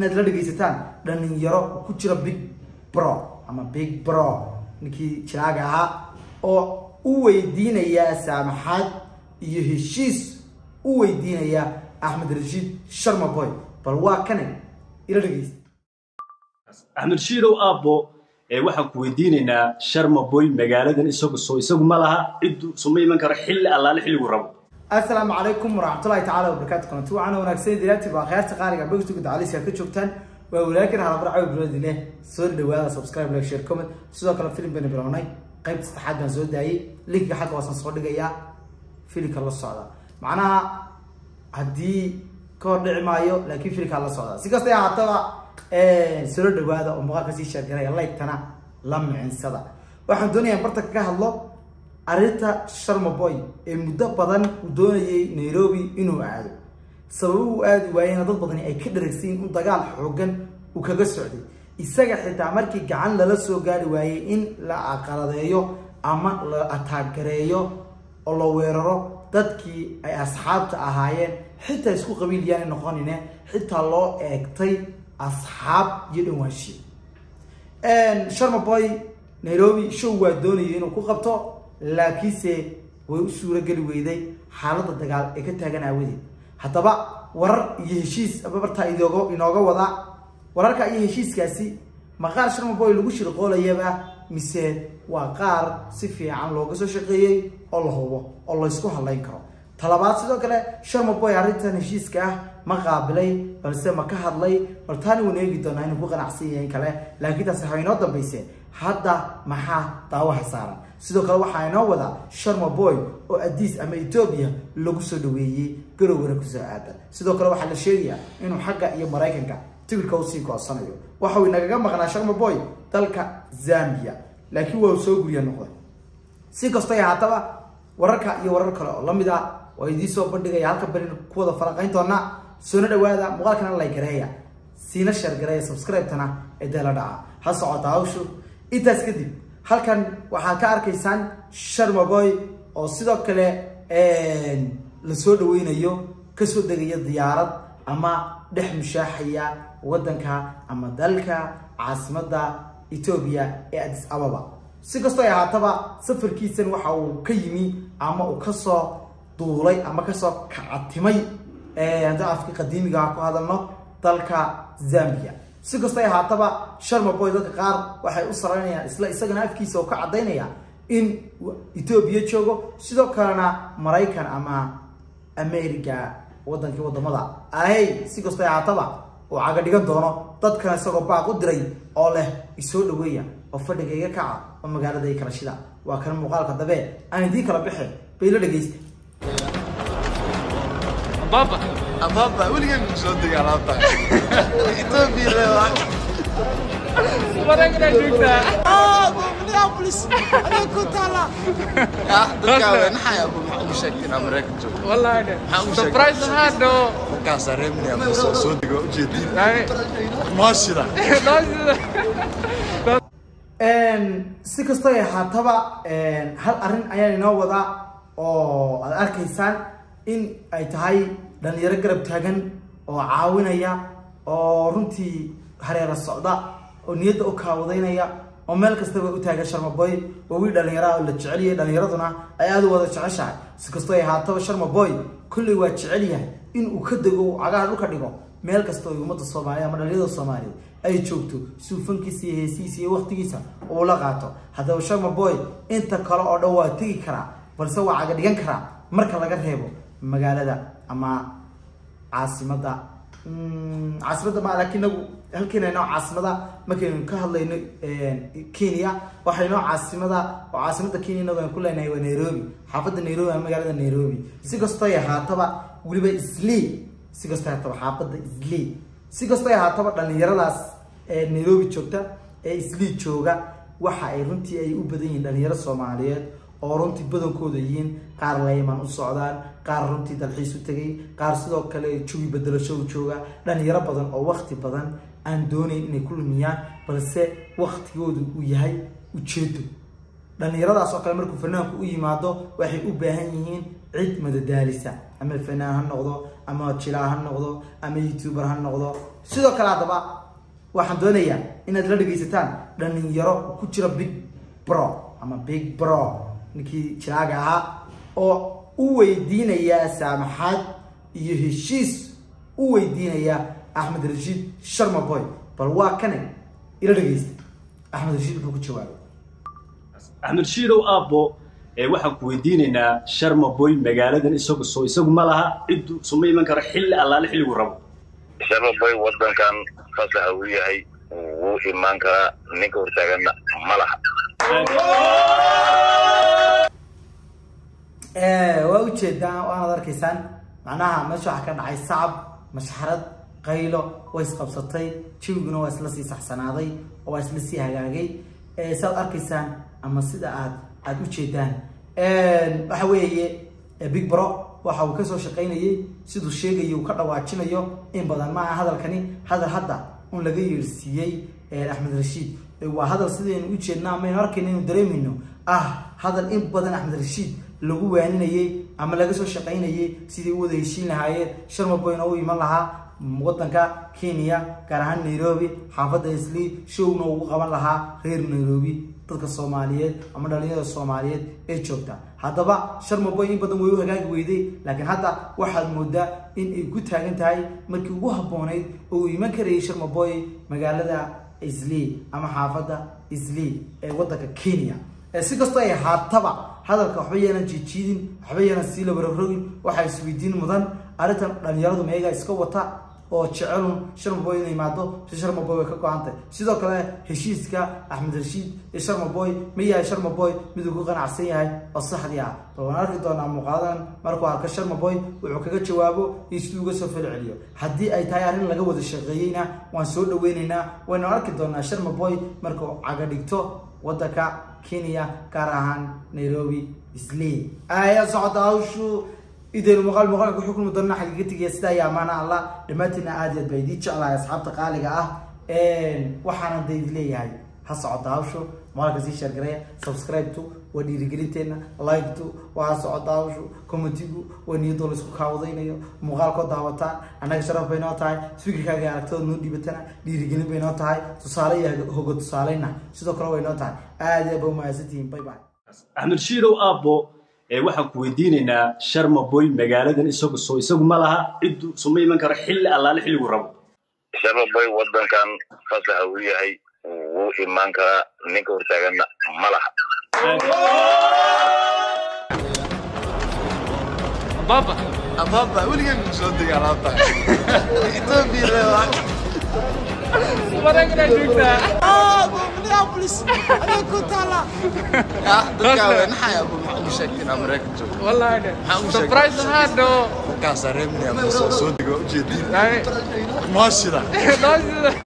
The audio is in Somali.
inaad la dhegaysataan dhalinyaro ku jira big bro ama big bro ninkii jiraaga ahaa oo u weydiinaya saamaxaad iyo heshiis u weydiinaya axmed rashiid sharma boy bal waa kane ila dhegaysta axmed shiidow aabbo waxaan ku weydiinaynaa sharma boy magaaladan isagu soo isagu ma laha ciddu suma iman karo xilli allaale xilligu rabo asalaamu calaykum waraxmatullahi tacaala wabarakaatu kulanti waxaana wanaagsan dilaati baa khiyaarta qaaliga bogsiga dacalisiga ka joogtaan waa walaakin halabar cawi bilowdi leh soo dhawaada subscribe like share comment sidoo kale filim bayna bilownay qaybta saddexaad baan soo daayay linkiga xagga waasaan soo dhigayaa filimka la socda macnaha haddii ka hor dhici maayo laakiin filimkaa la socda si kasta ahaataba soo dhawaada oo muuqaalka sii sheergaraya like-tana la micinsada waxaan doonayaa barta kaga hadlo arrinta sharma boy ee muddo badan uu doonayay nairobi inuu aado sababo uu aadi waayena dad badani ay ka dharagsayin in dagaal xoogan uu kaga socday isaga xitaa markii gacan lala soo gaari waayey in la aqaladeeyo ama la ataagareeyo oo la weeraro dadkii ay asxaabta ahaayeen xitaa isku qabiil yaana noqonine xitaa loo eegtay asxaab iyo dhawaanshiye sharma boy nairobi show waa doonayay inuu ku qabto laakiinse way u suurageli weyday xaaladda dagaal ee ka taagan aawadeed haddaba warar iyo heshiis ababartaa idooga inooga wadaa wararka iyo heshiiskaasi ma qaar sharma boy lagu shirqoolayaba mise waa qaar si fiican looga soo shaqeeyey oo la hubo oo laysku hadlayn karo talabaad sidoo kale sharma boy arrintan heshiiska ah ma qaabilay balse ma ka hadlay bal taani waynu eegi doonaa inuu ku qanacsan yahay kale laakiin taasi waxay inoo dambayse hadda maxaa daawaha saaran sidoo kale waxaa inoo wadaa sharma boy oo adiis ama etoobiya lagu soo dhaweeyey garowgana kusoo aadan sidoo kale waxaa la sheegayaa inuu xagga iyo maraykanka tigirka usii koosanayo waxa uu inagaga maqnaa sharma boy dalka zambia laakiin waa uu soo gurya noqday si kastay ahaataba wararka iyo warar kale oo lamid ah waa idiin soo bandhigaya halka beri ku wada falanqayn doonaa soona dhawaada muuqaalkana like gareeya siina sheer gareeya subscribe-tana ee dee la dhaca ha socota hawshu intaas kadib halkan waxaad ka arkaysaan sharma boy oo sidoo kale lasoo dhaweynayo kasoo degaya diyaarad ama dhex mushaaxaya waddanka ama dalka caasimadda etoobiya ee adis ababa si kastoo ay ahaataba safarkiisan waxa uu ka yimi ama uu kasoo duulay ama kasoo kacatimay haddii afkii qadiimiga ku hadalno dalka zambia si kastoo ay ahaataba sharma boy dadka qaar waxay u saraynayaan isla isagana afkiisa oo ka caddaynaya in etoobiya joogo sidoo kalena maraykan ama america wadankii wadamada ahey si kastoo ay ahaataba uu caga dhigan doono dadkana isagoo baaq u diray oo leh isoo dhaweeya oo fadhiga iga kaca oo magaalada i kala shida waa kan muuqaalka dabe aan idiin kala baxe bayla dhegaysta بابا Ababa, weligeen ku soo degay alaabta. Ethiopia leedahay. مرقنا جوجنا Ah, dadka weyn xaya ku maxaa u sheegtay America joogo. والله انا حاول سربرايز هذا Markaas reebnay ama soo soo dego u jeedin. يعني Maashida. si kastoo ay ahaataba hal arrin ayaan inoo wadaa oo aad arkaysaan in ay tahay dhalinyaro garab taagan oo caawinaya oo runtii hareera socda oo niyadda u kaawadaynaya oo meel kastaba u taagan sharma boy waa wiil dhalinyaraha oo la jecel yahay dhalinyaraduna ay aada u wada jeceshahay si kastoo ay ahaataba sharma boy kolley waa jecel yahay in uu ka dego uu cagaha dhulka dhigo meel kasta oo ummadda soomaaliya ama dhalinyarada soomaaliyeed ay joogto suufankiisa iyo heesihiisa iyo waqtigiisa uu la qaato haddaba sharma boy inta kale oo dhan waa tegi karaa balse waa caga dhigan karaa marka laga reebo magaalada ama caasimadda caasimadda ma laakiin nagu halkeena inoo caasimada markaynu ka hadlayno kenya waxaynoo caasimada oo caasimada kenya inagu aan ku leenahay waa nairobi xaafadda nairobi ama magaalada nairobi si kastoo ay ahaataba weliba islii si kastoo ay ahaataba xaafadda islii si kastoo ay ahaataba dhalinyaradaas ee nairobi joogta ee islii jooga waxa ay runtii ay u badan yihiin dhalinyaro soomaaliyeed oo runtii badankooda yihiin qaar layman u socdaan qaar runtii dalxiis u tegay qaar sidoo kale jugi bedelasho u jooga dhalinyaro badan oo wakti badan aan doonayn inay ku lumiyaan balse waktigoodu uu yahay ujeedo dhalinyaradaas oo kale markuu fanaanku u yimaado waxay u baahan yihiin cid madadaalisa ama fanaan ha noqdo ama jilaa ha noqdo ama youtuber ha noqdo sidoo kale haddaba waxaan doonayaa inaad la dhegaysataan dhalinyaro ku jira big bro ama big bro ninkii jiraaga ahaa oo u weydiinaya saamaxaad iyo heshiis u weydiinaya axmed rashiid sharma boy bal waa kane ila dhegaysta axmed rashiid wuxuu ku jawaabay axmed shiidow aabbo ee waxaan ku weydiinaynaa sharma boy magaaladan isagu soo isagu ma laha ciddu suma iman karo xilli allaale xilligu rabo shababoy wadankan fasaxa uu yahay wuu imaan karaa ninka hortaaganna ma laha waa ujeedaa waanaad arkaysaan macnaha meesha waxaa ka dhacay sacab mashxarad qaylo way isqabsatay jawiguna waa isla sii saxsanaaday oo waa isla sii hagaagay saad arkaysaan ama sida aad aada ujeedaan waxa weeye big bro waxa uu kasoo shaqaynayay siduu sheegayo uu ka dhawaajinayo in badan maaha hadalkani hadal hadda un laga yeersiiyey axmed rashiid waa hadal sidaynu ujeedna amaynu arkayna inu dareemayno ah hadal in badan axmed rashiid lagu waaninayay ama laga soo shaqaynayay sidii u wada heshiin lahaayeen sharma boyna u iman lahaa wadanka kenya gaar ahaan nairobi xaafadda islii showna ugu qaban lahaa reer nairobi dadka soomaaliyeed ama dhalinyarada soomaaliyeed ee joogta haddaba sharma boy in badan way u hagaagi weyday laakiin hadda waxaad moodaa in ay ku taagan tahay markii ugu habboonayd oo uu iman karayay sharma boy magaalada islii ama xaafadda islii ee wadanka kenya si kastoo ay haataba hadalka waxba yeelan jiijiidin waxba yeelan sii labararogin waxaa isweydiin mudan arrintan dhalinyaradu meegaa iska wata oo jecelun sharmaboy inay imaado si sharmaboy way ka go-antay sidoo kale heshiiska axmed rashiid iyo sharmaboy ma yahay sharmaboy miduu ku qanacsan yahay oo saxdii ah bal waan arki doonaa muuqaaladan markuu arko sharmaboy wuxuu kaga jawaabo iyo siduu uga soo falceliyo haddii ay tahay arrin laga wada shaqeeyeyna waan soo dhaweyneynaa waynu arki doonaa sharmaboy markuu caga dhigto wadanka kenya gaar ahaan nairobi islii aya socota hawshu idaynu muuqaal muuqaalka ku xukmi doona xaqiiqatigiya sida ayaa amaana allah dhammaantiina aad iyo aad baa idii jeclahay asxaabta qaaliga ah waxaana da idi leeyahay ha socota hawshu muuqaalka sii sheergareya subscribe-tu waa dhiirigelinteena like-tu waa ha socota hawshu commentigu waa niyadoo la isku kaawadaynayo muuqaalkoo daawataan annaga sharaf bay noo tahay fikirkaaga iyo aragtida noo dhiibatana dhiirigelin bay noo tahay tusaale iyo hoga tusaaleyna sidoo kale way noo tahay aad iyo aad ba umahadsantihiin bye bye axmed shiidow aabbo ee waxaan ku weydiinaynaa sharma boy magaaladan isagu soo isagu ma laha ciddu suma iman karo xilli allaale xilligu rabo shababoy wadankan fasaxa uu yahay wuu imaan karaa ninka hortaaganna ma laha Ababa. Ababa, weligan ma soo degay alaabta. Ethiopia leedahay. Maragna joogtaa. Ah, dadka way naxay abu maxaa u sheegtay inaan Mareykan joogo. Wallahi de. Maxaa u sheegtay? Surprise ahaan no. Markaas reebnay ama soo soo dego ujeedin. Yani. Maashida. Noo sida.